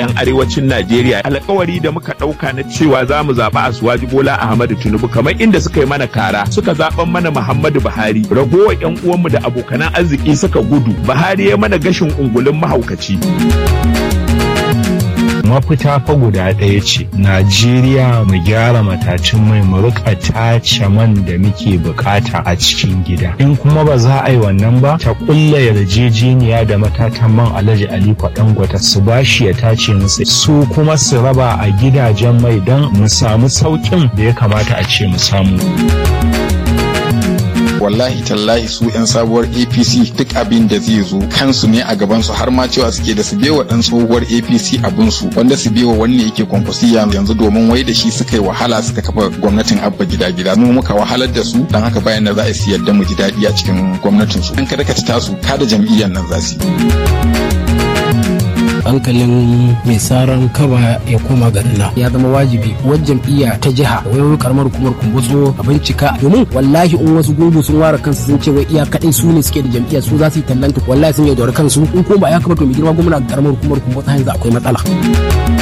'yan arewacin Najeriya alkawari da muka ɗauka na cewa za mu zaɓi Asuwaji Bola Ahmadu Tinubu kamar inda suka yi mana kara suka zaɓan mana Muhammadu Buhari ragowar 'yan uwanmu da abokanan arziki suka gudu Buhari ya mana gashin ungulun mahaukaci. mafita fa guda ɗaya ce najeriya mu gyara matacin mai mu rika tace man da muke bukata a cikin gida in kuma ba za a yi wannan ba ta kulla yarjejeniya da matatan man alhaji aliko dangote su bashi ya tace musu su kuma su raba a gidajen mai don mu samu sauƙin da ya kamata a ce mu samu wallahi tallahi su 'yan sabuwar apc duk abin da zai zo kansu ne a gabansu har ma cewa suke da su bewa dan tsohuwar apc abinsu wanda su bewa wanne yake kwankwasiya yanzu domin wai da shi suka yi wahala suka kafa gwamnatin abba gida gida mu muka wahalar da su dan haka bayan da za a siyar da mu ji daɗi a cikin gwamnatin su an kada ka ta su kada jam'iyyar nan za su hankalin mai saran kaba ya koma garina ya zama wajibi wajen jam'iyya ta jiha wayoyin karamar hukumar kumbutso a bincika domin wallahi in wasu gungu sun ware kansu sun ce wai iya kadai su ne suke da jam'iyya su za su yi tallanta wallahi sun yaudari kansu in kuma ba ya kamata mai girma gwamna karamar hukumar kumbutso yanzu akwai matsala